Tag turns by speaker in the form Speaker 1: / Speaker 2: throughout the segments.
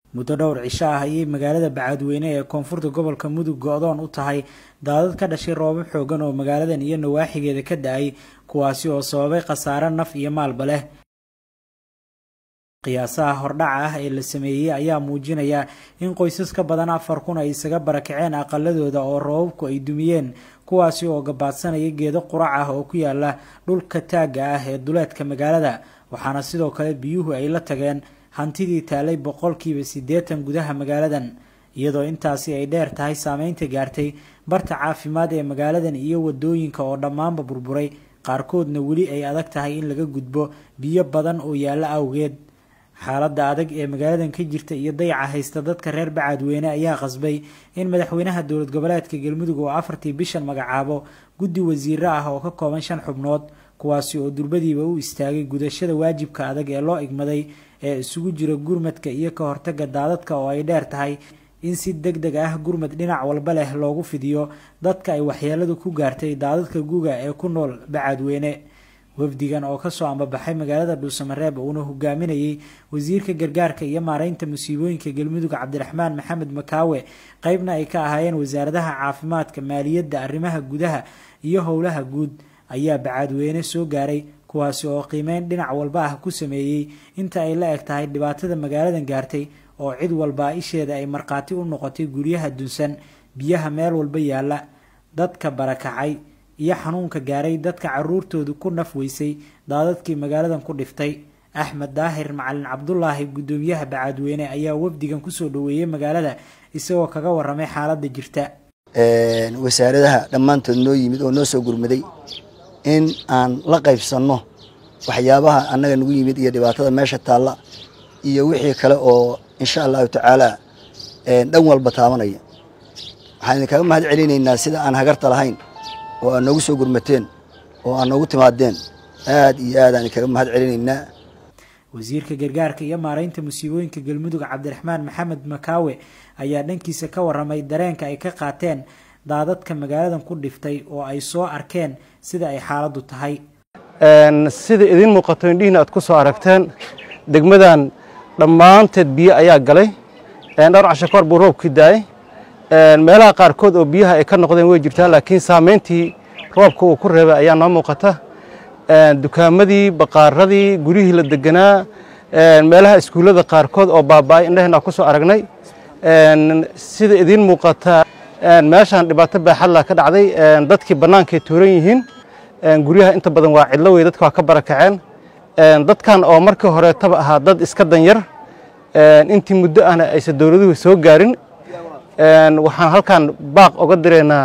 Speaker 1: muddo dhowr cisho ah ayay magaalada bacadweyne ee koonfurta gobolka mudug go-doon u tahay daadad ka dhashay roobab xoogan oo magaaladan iyo nawaaxigeeda ka da-ay kuwaasi oo sababay khasaare naf iyo maalba leh qiyaasaha hordhaca ah ee la sameeyey ayaa muujinaya in qoysas ka badan afar kun ay isaga barakaceen aqaladooda oo roobabku ay dumiyeen kuwaasi oo gabaadsanaya geedo qurac ah oo ku yaala dhulka taagga ah ee duleedka magaalada waxaana sidoo kale biyuhu ay la tageen hantidii taalay boqolkiiba siddeetan gudaha magaaladan iyadoo intaasi ay dheer tahay saameynta gaartay barta caafimaad ee magaaladan iyo wadooyinka oo dhammaanba burburay qaarkoodna weli ay adag tahay in laga gudbo biyo badan oo yaalla awgeed xaaladda adag ee magaaladan ka jirta iyo dayaca haysta dadka reer bacadweyne ayaa qasbay in madaxweynaha dowlad goboleedka galmudug oo afartii bishan magacaabo guddi wasiiro ah oo ka kooban shan xubnood kuwaasi oo durbadiiba u istaagay gudashada waajibka adag ee loo igmaday ee isugu jira gurmadka iyo ka hortaga daadadka oo ay dheer tahay in si deg deg ah gurmad dhinac walba leh loogu fidiyo dadka ay waxyeeladu ku gaartay daadadka guga ee ku nool bacadweyne wafdigan oo kasoo ambabaxay magaalada dhuusamareeb uuna hogaaminayay wasiirka gargaarka iyo maareynta musiibooyinka galmudug cabdiraxmaan maxamed makaawe qeybna ay ka ahaayeen wasaaradaha caafimaadka maaliyadda arrimaha gudaha iyo howlaha guud ayaa bacadweyne soo gaaray kuwaasi oo qiimeyn dhinac walba ah ku sameeyey inta ay la eg tahay dhibaatada magaaladan gaartay oo cid walbaa isheeda ay markhaati u noqotay guryaha dunsan biyaha meel walba yaalla dadka barakacay iyo xanuunka gaaray dadka caruurtoodu ku naf weysay daadadkii magaaladan ku dhiftay axmed daahir macalin cabdulaahi guddoomiyaha bacadweyne ayaa wafdigan kusoo dhaweeyey magaalada isagoo kaga waramay xaaladda jirta
Speaker 2: wasaaradaha dhammaantood noo yimid oo noo soo gurmaday in aan la qaybsanno waxyaabaha annaga nagu yimid iyo dhibaatada meesha taalla iyo wixii kale oo insha allahu tacaala dhan walba taabanaya waxaan idinkaga mahad celinaynaa sida aan hagarta lahayn oo aad noogu soo gurmateen oo aad noogu timaadeen aad iyo aad aan idinkaga mahad celinaynaa
Speaker 1: wasiirka gargaarka iyo maareynta musiibooyinka galmudug cabdiraxmaan maxamed makaawe ayaa dhankiisa ka waramay dareenka ay ka qaateen daadadka magaaladan ku dhiftay oo ay soo arkeen sida ay xaaladdu tahay
Speaker 3: sida idiin muuqato indhihiina aad ku soo aragteen degmadan dhammaanteed biyo ayaa galay dhowr casho kahor buu roobkii daayay meelaha qaarkood oo biyaha ay ka noqdeen way jirtaa laakiin saameyntii roobka uu ku reebay ayaa noo muuqata dukaamadii baqaaradii guryihii la deganaa meelaha iskuullada qaarkood oo baaba'ay indhaheenna ku soo aragnay sida idiin muuqata meeshaan dhibaato baaxadla ka dhacday dadkii bannaankay tuuran yihiin guryaha inta badan waa cidlo wey dadka waa ka barakaceen dadkan oo markii horeetaba ahaa dad iska danyar intii muddo ahna aysan dowladuhu soo gaarin waxaan halkan baaq oga direynaa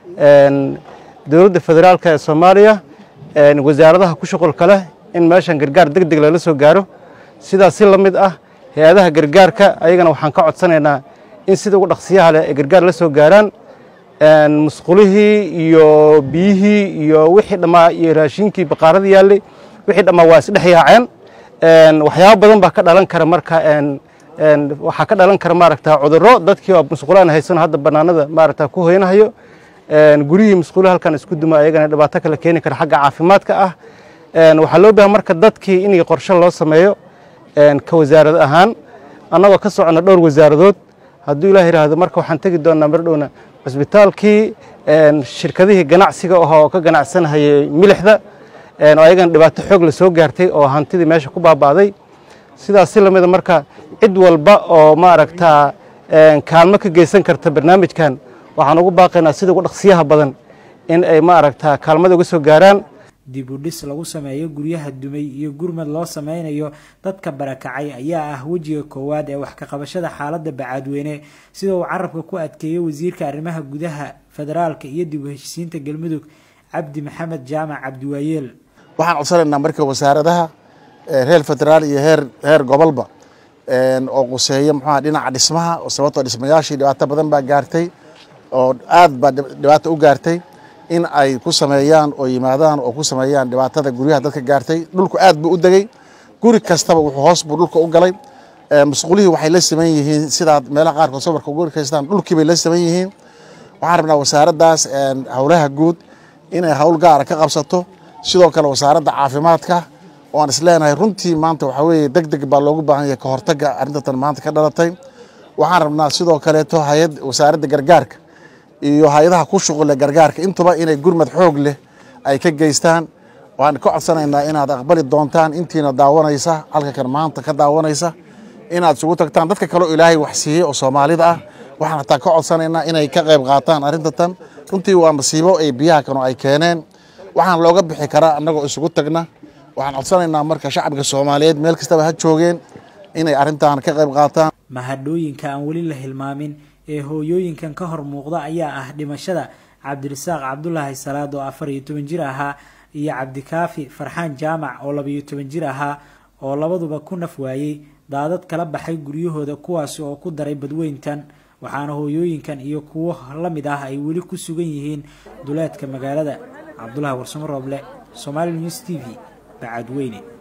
Speaker 3: dowladda federaalka ee soomaaliya wasaaradaha ku shuqulka leh in meeshan gargaar deg deg lala soo gaaro sidaas si la mid ah hay-adaha gargaarka ayagana waxaan ka codsanaynaa in sida ugu dhaqsiyaha leh ay gargaar la soo gaaraan musqulihii iyo biyihii iyo wixii dhammaa iyo raashinkii baqaaradii yaallay wixii dhammaa waa isdhex yaaceen waxyaabo badan baa ka dhalan kara marka waxaa ka dhalan kara maaragta cudurro dadkii oo musqulaan haysano hadda bannaanada maaragta ku hoynahayo guryihii musqulo halkan isku duma ayagana dhibaato kale keeni kara xagga caafimaadka ah waxaa loo baahan marka dadkii in qorshe loo sameeyo ka wasaarad ahaan annagoo ka soconna dhowr wasaaradood hadduu ilaah yidhaahdo marka waxaan tegi doonaa mar dhowna cusbitaalkii shirkadihii ganacsiga oo ka ganacsanahayay milixda oo ayagana dhibaato xoog la soo gaartay oo hantidii meesha ku baaba'day sidaas si lamida marka cid walba oo maaragtaa kaalmo ka geysan karta barnaamijkan waxaan ugu baaqaynaa sida ugu dhaqsiyaha badan in ay maaragtaa kaalmada uga soo gaaraan
Speaker 1: dib u dhis lagu sameeyo guryaha dumay iyo gurmad loo sameynayo dadka barakacay ayaa ah wejiga koowaad ee wax ka qabashada xaaladda bacadweyne sida uu carabka ku adkeeyey wasiirka arrimaha gudaha federaalka iyo dib u heshisiinta galmudug cabdi maxamed jaamac cabdiwaayeel
Speaker 4: waxaan codsanaynaa marka wasaaradaha reer federaal iyo heer heer gobolba oo quseeya muxuuha dhinaca dhismaha oo sababtoo dhismayaashii dhibaato badan baa gaartay oo aad baa dhibaato u gaartay in ay ku sameeyaan oo yimaadaan oo ku sameeyaan dhibaatada guryaha dadka gaartay dhulku aad buu u degey guri kastaba wuxuu hoos buu dhulka u galay musqulihii waxay la siman yihiin sidaad meelaha qaarkood sawirka ugu arkaystaan dhulkii bay la siman yihiin waxaan rabnaa wasaaraddaas howlaha guud inay howl gaara ka qabsato sidoo kale wasaaradda caafimaadka oo aan isleenahay runtii maanta waxaa weeye deg deg baa loogu baahan yahay ka hortagga arrintatan maanta ka dhalatay waxaan rabnaa sidoo kaleeto hay-ad wasaaradda gargaarka iyo hay-adaha ku shuqule gargaarka intuba inay gurmad xoog leh ay ka geystaan waxaan ka codsanaynaa inaad aqbali doontaan intiina daawanaysa halka kan maanta ka daawanaysa inaad isugu tagtaan dadka kaleo ilaahay wax siiyey oo soomaalida ah waxaan hataa ka codsanaynaa inay ka qayb qaataan arrinta tan runtii waa masiibo ay biyaha kanu ay keeneen waxaan looga bixi karaa annagoo isugu tagna waxaan codsanaynaa marka shacabka soomaaliyeed meel kastaba ha joogeen inay arrintan ka qayb qaataan
Speaker 1: mahadhooyinka aan weli la hilmaamin ee hooyooyinkan ka hor muuqda ayaa ah dhimashada cabdirasaaq cabdulaahi salaad oo afar iyo toban jir ahaa iyo cabdikaafi farxaan jaamac oo labayo toban jir ahaa oo labaduba ku naf waayey daadad kala baxay guryahooda kuwaasi oo ku daray badweyntan waxaana hooyooyinkan iyo kuwo la mid ah ay weli ku sugan yihiin duleedka magaalada cabdulahi warsamo rooble somaali news t v bacadweyne